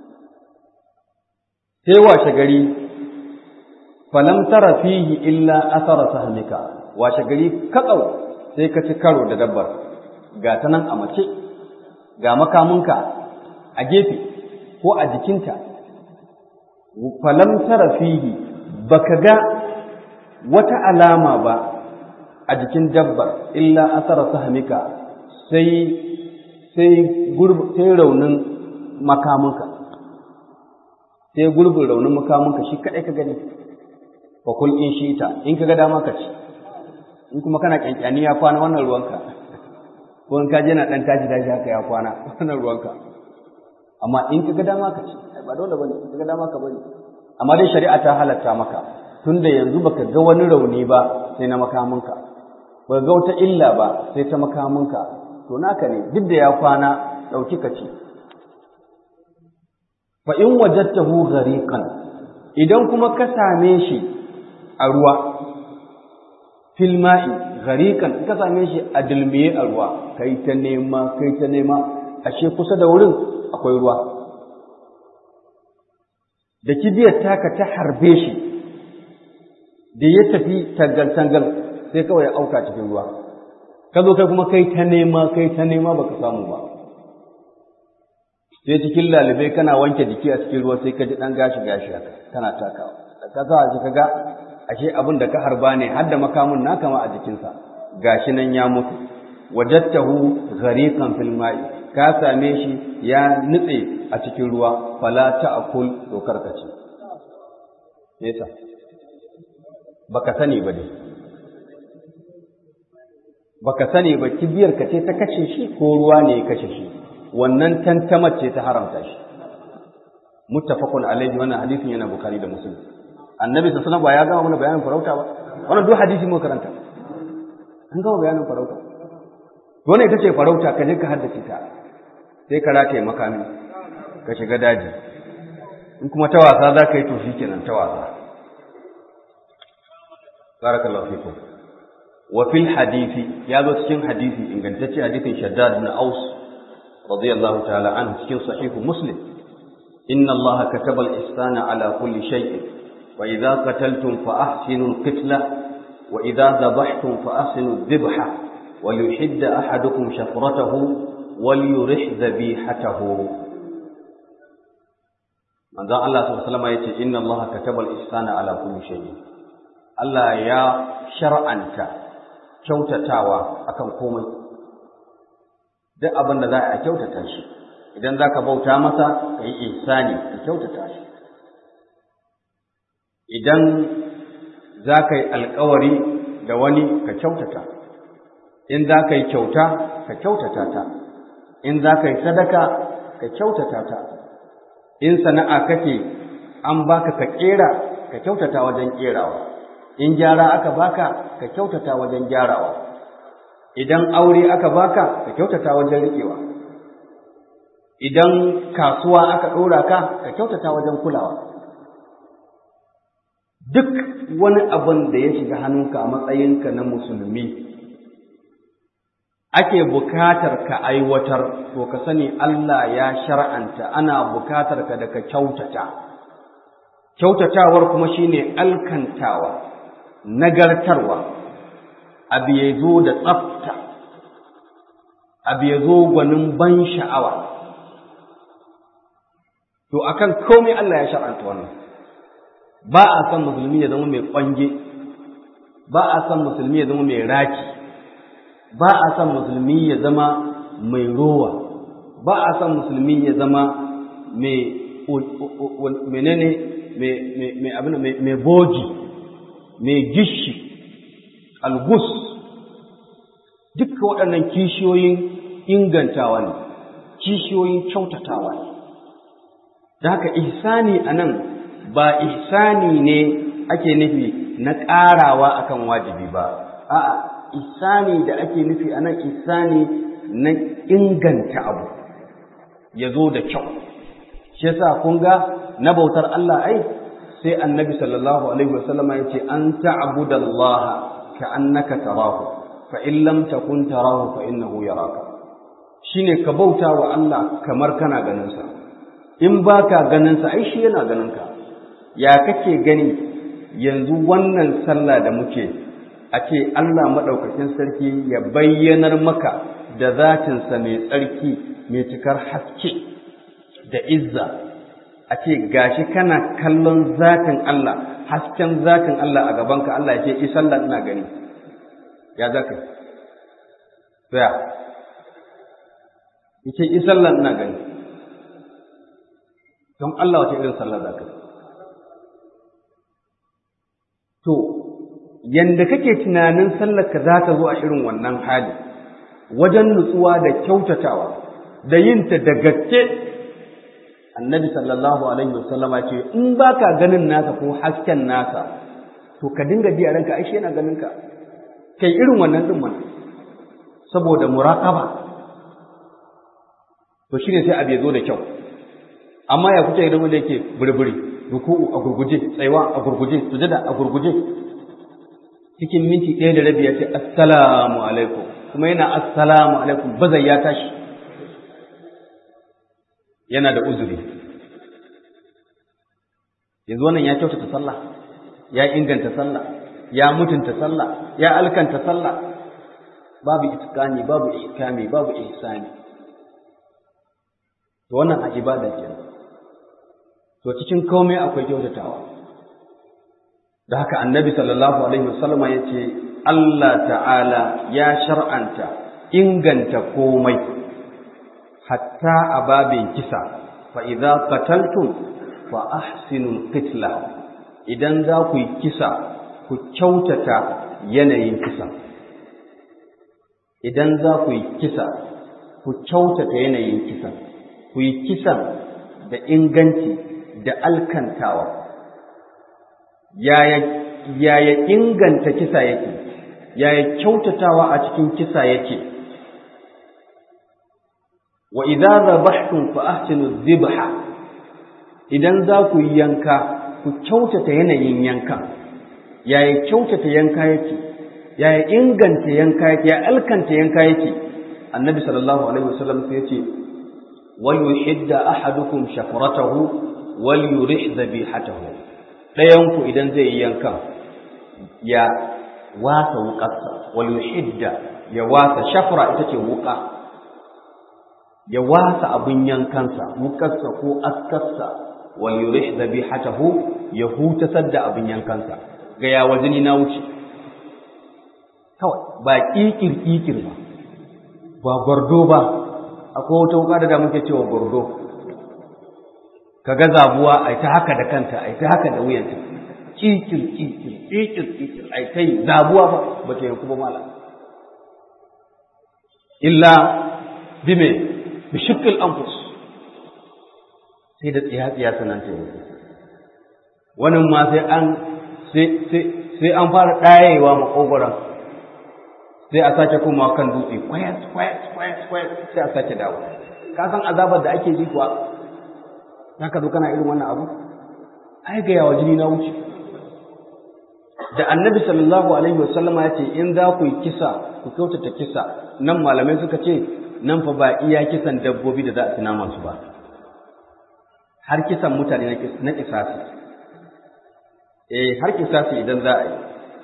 sai washe gari falam tara fihi illa athara sahmika washe gari katsau sai ka ci karo da dabbar ga ta nan a mace ga makamunka a gefe ko a jikinta falam tara fihi baka ga wata alama ba a jikin dabbar illa athara sahmika sai sai sai raunin makamunka sai gurbin raunin makamunka shi kaɗai ka gani fa kul in shi ta in ka ga dama ka ci in kuma kana kyankyani ya kwana wannan ruwanka ko in ka je na dan tashi tashi haka ya kwana wannan ruwanka amma in ka ga dama ka ci ba dole bane in ka ga dama ka bari amma dai shari'a ta halatta maka tunda yanzu baka ga wani rauni ba sai na makamunka baka ga wata illa ba sai ta makamunka to naka ne duk da ya kwana dauki ka ci fa in wajadtahu ghariqan idan kuma ka same shi a ruwa fil ma'i ghariqan ka same shi a dilmiye a ruwa kai ta nema kai ta nema ashe kusa da wurin akwai ruwa da kibiyar taka ta harbe shi da ya tafi tangal tangal sai kawai ya auka cikin ruwa ka zo kai kuma kai ta nema kai ta nema baka samu ba sai cikin lalibai kana wanke jiki a cikin ruwa sai ka ji ɗan gashi gashi haka kana takawa da ka sa shi kaga ashe abin da ka harba ne har da makamun naka ma a jikinsa gashi nan ya mutu wajadtahu ghariqan fil ma'i ka same shi ya nutse a cikin ruwa fala ta'kul to karkace yasa baka sani ba dai baka sani ba kibiyar ka ce ta kashe shi ko ruwa ne ya kashe shi wannan tantamar ce ta haramta shi muttafaqun alaihi wannan hadisin yana bukhari da muslim annabi sallallahu alaihi ya gama mana bayanin farauta ba wannan duk hadisi mu karanta an gama bayanin farauta wannan ita ce farauta ka je ka haddace ta sai ka rataye makami ka shiga daji in kuma ta wasa za ka yi to shikenan ta wasa barakallahu fikum wa fil hadisi ya zo cikin hadisi ingantacce hadisin shaddad ibn aus رضي الله تعالى عنه في صحيح مسلم إن الله كتب الإحسان على كل شيء وإذا قتلتم فأحسنوا القتلة وإذا ذبحتم فأحسنوا الذبحة وليحد أحدكم شفرته وليرح ذبيحته من ذا الله صلى الله عليه وسلم يقول إن الله كتب الإحسان على كل شيء الله يا شرعا كوتتاوى أكم قومي duk abin da za a kyautata shi idan za ka bauta masa ka yi ihsani ka kyautata shi idan za ka yi alkawari da wani ka kyautata in za ka yi kyauta ka kyautata ta in za ka yi sadaka ka kyautata ta in sana'a kake an baka ka kera ka kyautata wajen kerawa in gyara aka baka ka kyautata wajen gyarawa idan aure aka baka ka kyautata wajen riƙewa idan kasuwa aka ɗora ka ka kyautata wajen kulawa duk wani abin da ya shiga hannunka a matsayinka na musulmi ake bukatar ka aiwatar to ka sani Allah ya shar'anta ana bukatar ka da ka kyautata kyautatawar kuma shine alkantawa nagartarwa abu ya zo da tsafta abu ya zo gwanin ban sha'awa to akan komai Allah ya shar'anta wannan ba a san musulmi ya zama mai kwange ba a san musulmi ya zama mai raki ba a san musulmi ya zama mai rowa ba a san musulmi ya zama mai menene mai abin mai boji mai gishi algus duka waɗannan kishiyoyin ingantawa ne kishiyoyin kyautatawa ne da haka ihsani a nan ba ihsani ne ake nufi na ƙarawa akan wajibi ba a'a ihsani da ake nufi a nan ihsani na inganta abu ya zo da kyau shi yasa kun ga na bautar Allah ai sai annabi sallallahu alaihi wasallama ya ce an ta'budallaha ka'annaka tarahu fa in lam takun tarahu fa innahu yaraka shine ka bauta wa Allah kamar kana ganin sa in baka ganin sa ai shi yana ganin ka ya kake gani yanzu wannan sallah da muke a ce Allah madaukakin sarki ya bayyanar maka da zatinsa mai tsarki mai cikar haske da izza a ce gashi kana kallon zatin Allah hasken zatin Allah a gabanka Allah ya ce i sallah ina gani ya zaka tsaya yace i sallah ina gani don Allah wace irin sallah zaka to yanda kake tunanin sallar ka za ta zo a irin wannan hali wajen nutsuwa da kyautatawa da yinta da gaske annabi sallallahu alaihi wasallama ce in baka ganin nasa ko hasken nasa to ka dinga ji a ranka ai yana ganin ka kai irin wannan din mana saboda muraqaba to shine sai abu ya zo da kyau amma ya kuce idan wanda yake burburi ruku'u a gurguje tsaiwa a gurguje sujada a gurguje cikin minti ɗaya da rabi ya ce assalamu alaikum kuma yana assalamu alaikum bazai ya tashi yana da uzuri yanzu wannan ya kyautata sallah ya inganta sallah ya mutunta sallah ya alkanta sallah babu itikani babu ihkami babu ihsani to wannan a ibada kenan to cikin komai akwai kyautatawa da haka annabi sallallahu alaihi wasallam ya ce Allah ta'ala ya shar'anta inganta komai hatta a babin kisa fa idza qataltum fa ahsinul qitla idan za ku yi kisa ku kyautata yanayin kisa idan za ku yi kisa ku kyautata yanayin kisa ku yi kisan da inganci da alkantawa yaya yaya inganta kisa yake yaya kyautatawa a cikin kisa yake wa idza zabahtum fa ahsinu dhibha idan za ku yi yanka ku kyautata yanayin yankan yaya kyautata yanka yake yaya inganta yanka yake ya alkanta yanka yake annabi sallallahu alaihi wasallam sai yace wal yuhidda ahadukum shafratahu wal yurih dhabihatahu dayan ku idan zai yi yankan ya wasa wuƙarsa wal yuhidda ya wasa shafra ita ce wuƙa ya wasa abin yankansa wukarsa ko askarsa wal yurih dhabihatahu ya hutasar da abin yankansa ga ya wajini na wuce kawai ba kikir kikir ba ba gwardo ba akwai wata wuka da muke cewa gwardo kaga zabuwa ai ta haka da kanta ai ta haka da wuyanta kikir kikir kikir kikir ai kai zabuwa ba ba ta yanku ba malam illa bime bi shiqqil anfus sai da tsiya tsiya sanan ta yi wani ma sai an sai an fara ɗayewa makogoron sai a sake kuma kan dutse kwayat kwayat kwayat kwayat sai a sake dawo ka san azabar da ake ji kuwa za ka zo kana irin wannan abu ai ga yawa jini na wuce da annabi sallallahu alaihi wasallama ya ce in za ku yi kisa ku kyautata kisa nan malamai suka ce nan fa ba iya kisan dabbobi da za a tuna masu ba har kisan mutane na kisasi eh har kisasi idan za a yi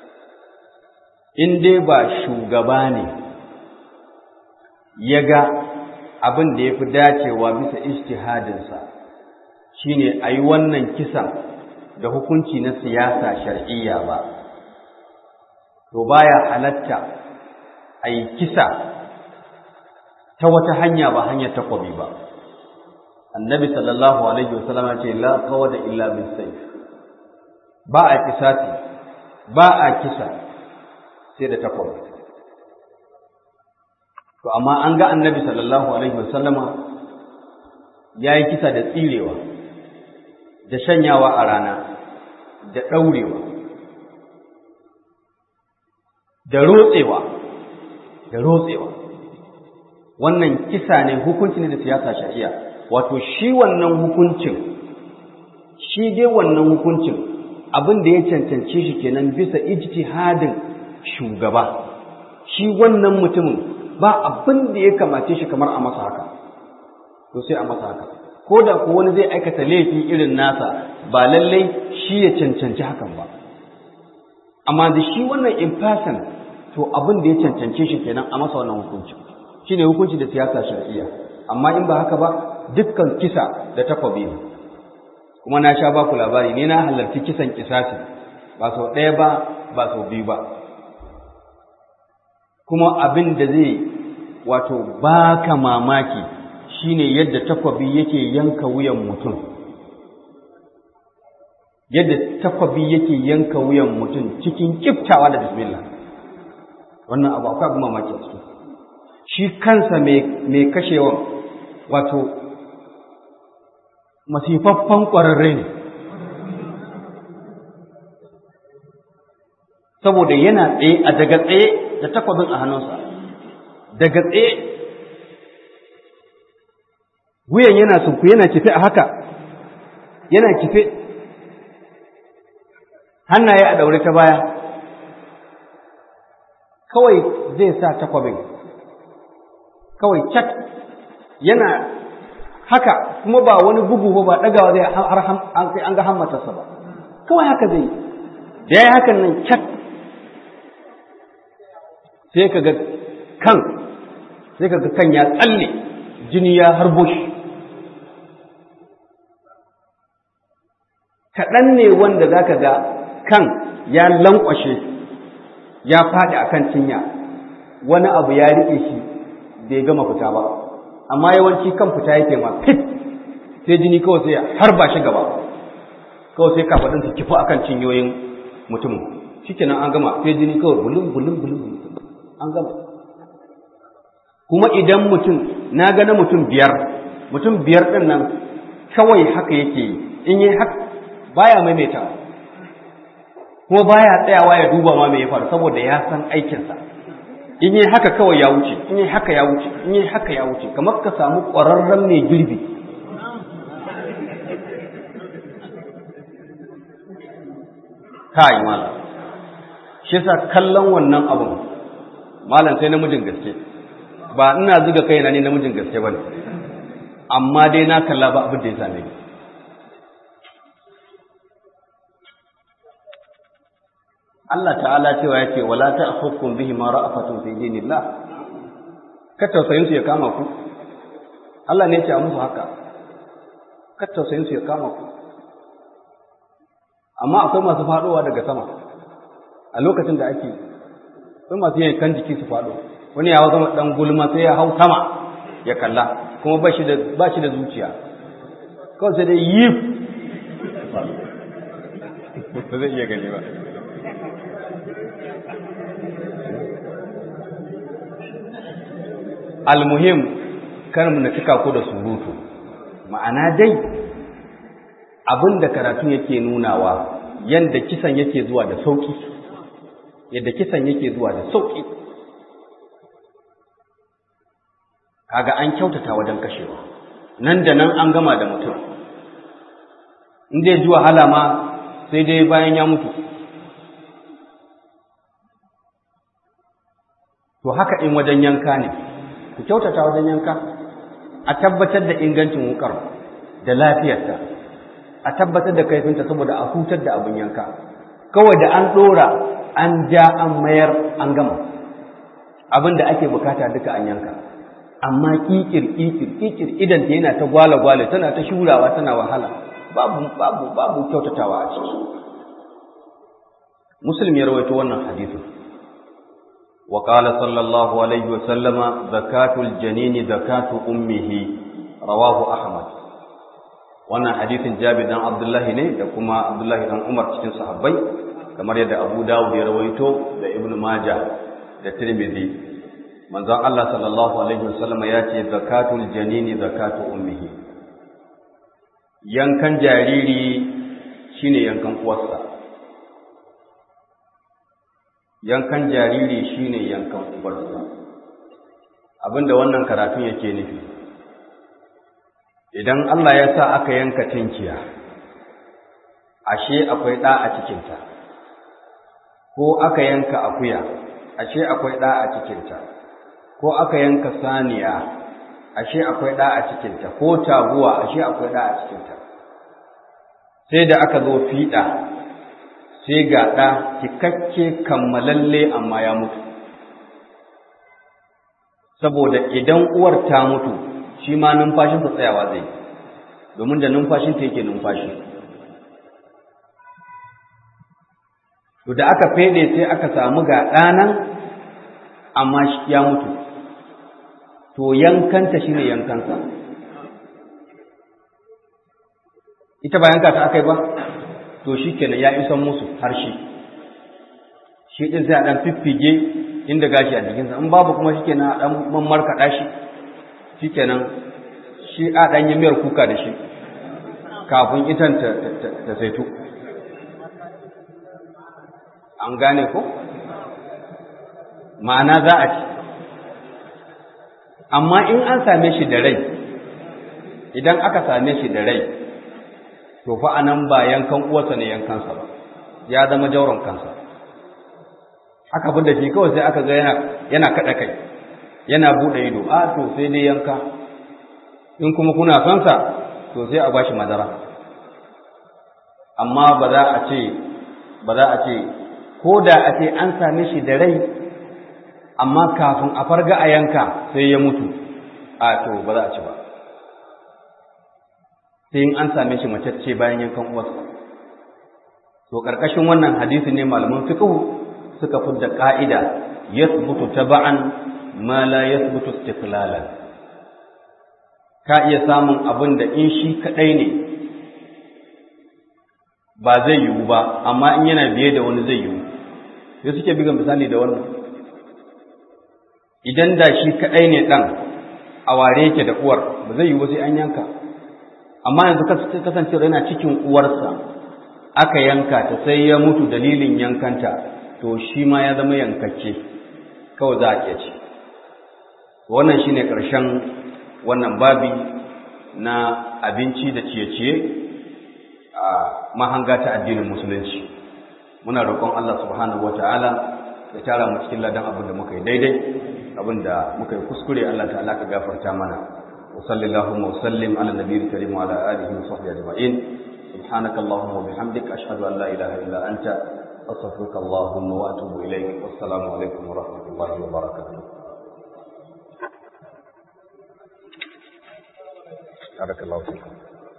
in dai ba shugaba ne ya ga abin da ya fi dacewa bisa ijtihadinsa shine a yi wannan kisan da hukunci na siyasa shar'iyya ba to baya halatta a yi kisa ta wata hanya ba hanyar takwabi ba annabi sallallahu alaihi wasallam ce la qawada illa bis sayf ba a kisasi ba a kisa sai da takwabi to amma an ga annabi sallallahu alaihi wasallama ya yi kisa da tsirewa da shanyawa a rana da ɗaurewa da rotsewa da rotsewa wannan kisa ne hukunci ne da siyasa shari'a wato shi wannan hukuncin shi dai wannan hukuncin abin da ya cancance shi kenan bisa ijtihadin shugaba shi wannan mutumin ba abin da ya kamace shi kamar a masa haka to sai a masa haka ko da ko wani zai aikata laifi irin nasa ba lallai shi ya cancanci hakan ba amma da shi wannan in person to abin da ya cancance shi kenan a masa wannan hukunci shine hukunci da siyasa shar'iyya amma in ba haka ba dukkan kisa da takwabi ne kuma na sha baku labari ne na halarci kisan kisasi ba sau ɗaya ba ba sau biyu ba kuma abin da zai wato baka mamaki shine yadda takwabi yake yanka wuyan mutum yadda takwabi yake yanka wuyan mutum cikin kiftawa da bismillah wannan abu akwai abin mamaki a ciki shi kansa mai kashewan wato masifaffan ƙwararre ne saboda yana tsaye a daga tsaye da takwabin a hannunsa daga tsaye wuyan yana sunku yana kife a haka yana kife hannaye a daure ta baya kawai zai sa takwabin kawai cak yana haka kuma ba wani bugu ba ɗagawa zai har an ga hammatarsa ba kawai haka zai da ya yi hakan nan cak sai ka ga kan sai ka ga kan ya tsalle jini ya harbo shi kaɗan ne wanda za ka ga kan ya lankwashe ya faɗi a kan cinya wani abu ya riƙe shi bai gama fita ba amma yawanci kan fita yake ma fit sai jini kawai sai har ba shi gaba kawai sai kafaɗin su kifu akan cinyoyin mutum shikenan an gama sai jini kawai bulun bulun bulun an gama kuma idan mutum na ga na mutum biyar mutum biyar ɗin nan kawai haka yake yi in yi haka baya maimaita kuma baya tsayawa ya duba ma me ya faru saboda ya san aikinsa in yi haka kawai ya wuce in yi haka ya wuce in yi haka ya wuce kamar ka samu ƙwararren mai girbi kai malam shi yasa kallon wannan abun malam sai namijin gaske ba ina zuga kaina ne namijin gaske bane amma dai na kalla ba abin da ya same ni Allah ta'ala cewa yake wala ta'khudhukum bihi ma ra'afatun fi dinillah ka tausayin su ya kama ku Allah ne ya ce a musu haka ka tausayin su ya kama ku amma akwai masu fadowa daga sama a lokacin da ake akwai masu yankan jiki su fado wani ya zama dan gulma sai ya hau sama ya kalla kuma ba shi da ba shi da zuciya kawai sai dai yi ba zai iya gani ba almuhim kar mu na cika ku da surutu ma'ana dai abin da karatu yake nunawa yadda kisan yake zuwa da sauki yadda kisan yake zuwa da sauki kaga an kyautata wajen kashewa nan da nan an gama da mutum in dai ji wahala ma sai dai bayan ya mutu to haka in wajen yanka ne ku kyautata wajen yanka a tabbatar da ingancin wukar da lafiyarta a tabbatar da kaifinta saboda a hutar da abin yanka kawai da an ɗora an ja an mayar an gama abin da ake bukata duka an yanka amma kikir kikir kikir idan ta yana ta gwale gwale tana ta shurawa tana wahala babu babu babu kyautatawa a ciki muslim ya rawaito wannan hadisin وقال صلى الله عليه وسلم زكاة الجنين زكاة أمه رواه أحمد wannan hadisin Jabir dan Abdullahi ne da kuma Abdullahi dan Umar cikin sahabbai kamar yadda Abu Dawud ya rawaito da Ibn Majah da Tirmidhi manzon Allah sallallahu alaihi wasallam ya ce zakatul janini zakatu ummihi yankan jariri shine yankan uwarsa yankan jariri shine yankan uwarsa abinda wannan karatun yake nufi idan Allah ya sa aka yanka tinkiya ashe akwai ɗa a cikinta ko aka yanka akuya ashe akwai ɗa a cikinta ko aka yanka saniya ashe akwai ɗa a cikinta ko taguwa ashe akwai ɗa a cikinta sai da aka zo fiɗa sai ga ɗa cikakke kammalalle amma ya mutu saboda idan uwar ta mutu shi ma numfashinsa tsayawa zai domin da numfashinta yake numfashi to da aka fede sai aka samu ga ɗanan amma ya mutu to yankanta shi ne yankansa ita ba yanka ta aka yi ba to shi kenan ya isan musu harshe shi ɗin sai a ɗan fiffige inda gashi a jikinsa in babu kuma shi kenan a ɗan mammarkaɗa shi shi kenan shi a ɗan yi miyar kuka da shi kafin itan ta saitu an gane ko ma'ana za a ci amma in an same shi da rai idan aka same shi da rai to fa anan ba yankan uwarsa ne yankansa ba ya zama jauron kansa aka bin da shi kawai sai aka ga yana yana kada kai yana bude ido a to sai dai yanka in kuma kuna son sa to sai a bashi madara amma ba za a ce ba za a ce ko da a ce an same shi da rai amma kafin a farga a yanka sai ya mutu a to ba za a ci ba sai in an same shi macece bayan yankan uwarsa to karkashin wannan hadisi ne malaman fiqh suka fidda ka'ida yathbutu taba'an ma la yathbutu istiqlalan ka iya samun abin da in shi kadai ne ba zai yiwu ba amma in yana biye da wani zai yiwu sai suke biga misali da wannan idan da shi kadai ne dan a ware yake da uwar ba zai yiwu sai an yanka amma yanzu kasance yana cikin uwarsa aka yanka ta sai ya mutu dalilin yankanta to shi ma ya zama yankacce kawai za a iya ci wannan shine ƙarshen wannan babi na abinci da ciye-ciye a mahanga ta addinin musulunci muna roƙon Allah subhanahu wata'ala ya tara mu cikin ladan abin da muka yi daidai abin da muka yi kuskure Allah ta'ala ka gafarta mana وصلى اللهم وسلم على النبي الكريم وعلى اله وصحبه اجمعين سبحانك اللهم وبحمدك اشهد ان لا اله الا انت استغفرك اللهم واتوب اليك والسلام عليكم ورحمه الله وبركاته بارك الله فيكم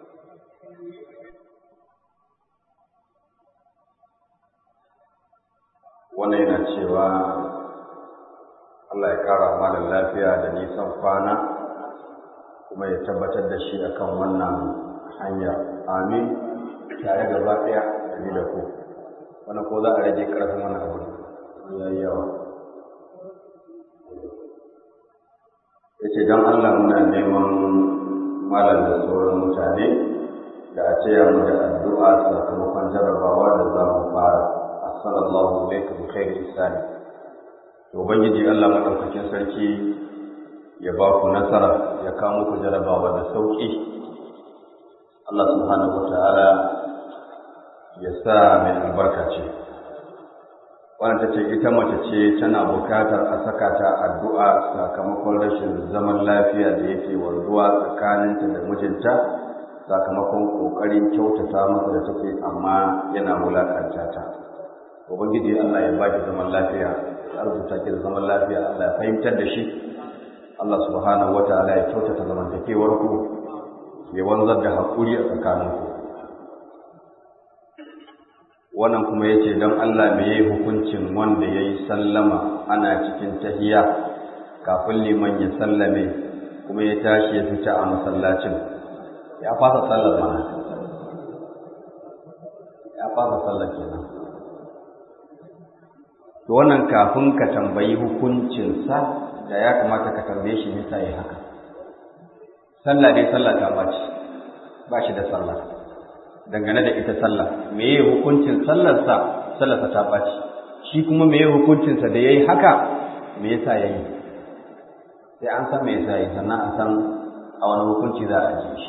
wannan yana cewa Allah ya kara malam lafiya da nisan kwana kuma ya tabbatar da shi akan wannan hanya amin tare da ba ɗaya da da ku wannan ko za a rage ƙarfin wannan abu ya yi yawa ya ce don Allah muna neman malam da sauran mutane da a ce mu da addu'a sakamakon jarabawa da za mu fara assalamu alaikum bi khairi isani to ubangiji Allah madaukakin sarki ya ba ku nasara ya kawo muku jarabawa da sauki Allah subhanahu wataala ya sa mai albarka ce wannan ta ce ita mace ce tana bukatar a saka ta addu'a sakamakon rashin zaman lafiya da yake wanzuwa tsakaninta da mijinta sakamakon ƙoƙarin kyautata masa da take amma yana wulaƙanta ta ubangiji Allah ya baki zaman lafiya ya arzuta ki da zaman lafiya Allah ya fahimtar da shi Allah subhanahu wataala ya kyautata zamantakewar ku ya wanzar da haƙuri a tsakaninku wannan kuma yace don Allah me yayi hukuncin wanda yayi sallama ana cikin tahiya kafin liman ya sallame kuma ya tashi ya fita a masallacin ya fasa sallar mana ya fasa sallar kenan to wannan kafin ka tambayi hukuncinsa da ya kamata ka tambaye shi nisa ya haka sallah dai sallah ta baci ba shi da sallah dangane da ita sallah meye hukuncin sallarsa sallarsa ta baci shi kuma meye hukuncinsa da yayi haka me yasa yayi sai an san me yasa yayi sannan a san a wani hukunci za a ji shi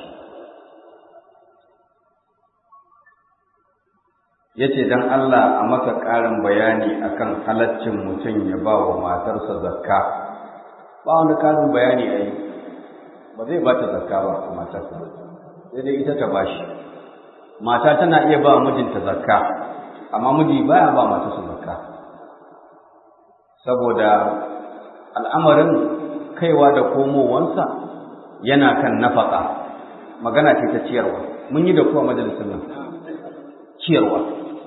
yace dan Allah a masa ƙarin bayani akan halaccin mutum ya ba wa matarsa zakka ba wani ƙarin bayani a yi ba zai ba ta zakka ba a matarsa sai dai ita ta bashi mata tana iya ba mijinta zakka amma miji baya ba matarsa zakka saboda al'amarin kaiwa da komowansa yana kan nafaka magana ce ta ciyarwa mun yi da kuwa majalisar nan ciyarwa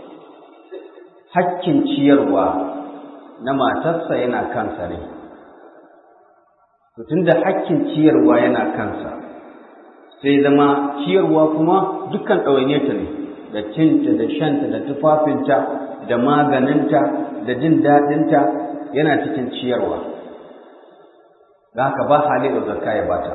hakkin ciyarwa na matarsa yana kansa ne tun da hakkin ciyarwa yana kansa sai zama ciyarwa kuma dukkan ɗawainiyarta ne da cinta da shanta da tufafinta da maganinta da jin daɗinta yana cikin ciyarwa da haka ba hali da zakka ya bata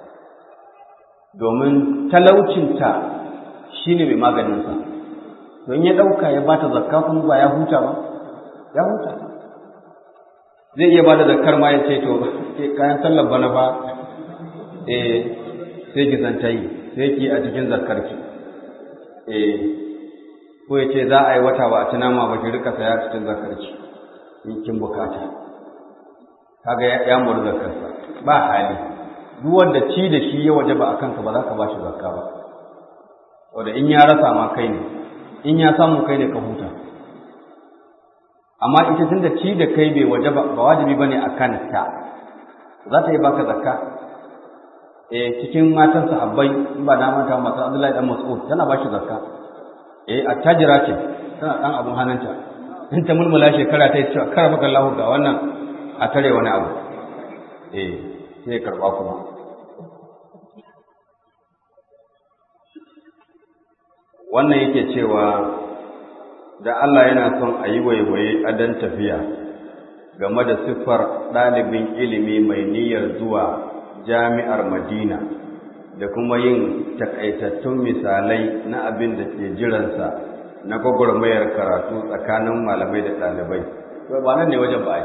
domin talaucinta shine mai maganinsa don ya ɗauka ya bata zakka kuma ba ya huta ba ya huta zai iya bada zakkar ma ya ce to kayan sallar bana ba eh sai ki san tayi sai ki a cikin zakkar ki eh ko ya ce za a yi wata ba a ci nama ba ki rika saya cikin zakkar ki in kin bukata kaga ya muru zakkar sa ba hali duk wanda ci da shi ya waje ba akan ka ba za ka ba shi zakka ba wanda in ya rasa ma kai ne in ya samu kai ne ka huta amma ita tun da ci da kai bai waje ba wajibi bane a kanta za ta yi baka zakka eh cikin matan sahabbai in ba na manta matan Abdullahi dan Mas'ud tana ba shi zakka eh attajira ce tana dan abun hannunta in ta mulmula shekara ta yi cewa kar maka Allah ga wannan a tare wani abu eh sai karba kuma wannan yake cewa da Allah yana son a yi waiwaye adon tafiya game da siffar ɗalibin ilimi mai niyyar zuwa jami'ar Madina da kuma yin takaitattun misalai na abin da ke jiransa na gwagwarmayar karatu tsakanin malamai da ɗalibai. Ba nan ne wajen ba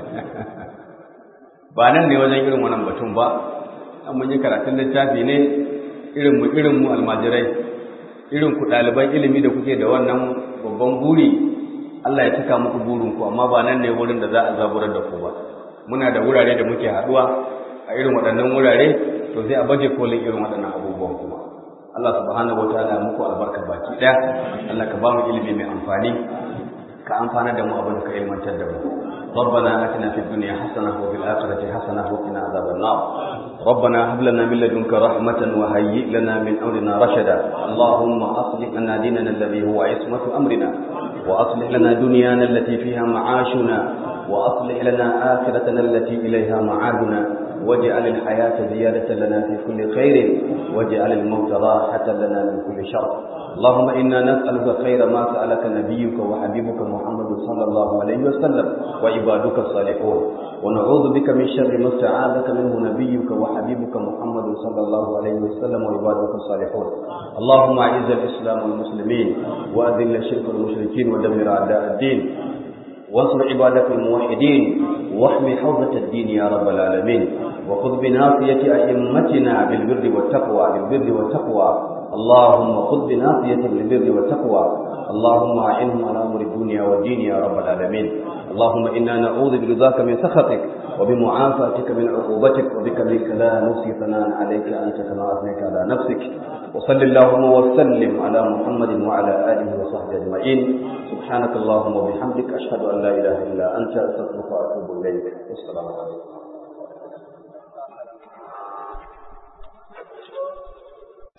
ba nan ne wajen irin wannan batun ba, an mun yi karatun littafi ne irinmu irinmu almajirai irin ku ɗaliban ilimi da kuke da wannan babban buri Allah ya cika muku burinku amma ba nan ne wurin da za a zaburar da ku ba muna da wurare da muke haɗuwa a irin waɗannan wurare to sai a baje kolin irin waɗannan abubuwan kuma Allah subhanahu wataala ya muku albarka baki ɗaya Allah ka ba mu ilimi mai amfani ka amfana da mu abin da ka ilmantar da mu ربنا آتنا في الدنيا حسنة وفي الآخرة حسنة وقنا عذاب النار ربنا هب لنا من لدنك رحمة وهيئ لنا من أمرنا رشدا اللهم أصلح لنا ديننا الذي هو عصمة أمرنا وأصلح لنا دنيانا التي فيها معاشنا وأصلح لنا آخرتنا التي إليها معادنا واجعل الحياة زيادة لنا في كل خير واجعل الموت راحة لنا من كل شر اللهم إنا نسألك خير ما سألك نبيك وحبيبك محمد صلى الله عليه وسلم وعبادك الصالحون ونعوذ بك من شر ما استعاذك منه نبيك وحبيبك محمد صلى الله عليه وسلم وعبادك الصالحون اللهم أعز الإسلام والمسلمين وأذل الشرك والمشركين ودمر أعداء الدين وانصر عبادك الموحدين واحمي حوزة الدين يا رب العالمين وخذ بناصية أئمتنا بالبر والتقوى بالبر والتقوى اللهم خذ بناصية بالبر والتقوى اللهم أعنهم على أمر الدنيا والدين يا رب العالمين اللهم إنا نعوذ برضاك من سخطك وبمعافاتك من عقوبتك وبك منك لا نحصي ثناء عليك أنت كما أثنيت على نفسك وصل اللهم وسلم على محمد وعلى آله وصحبه أجمعين سبحانك اللهم وبحمدك أشهد أن لا إله إلا أنت أستغفرك وأتوب إليك والسلام عليكم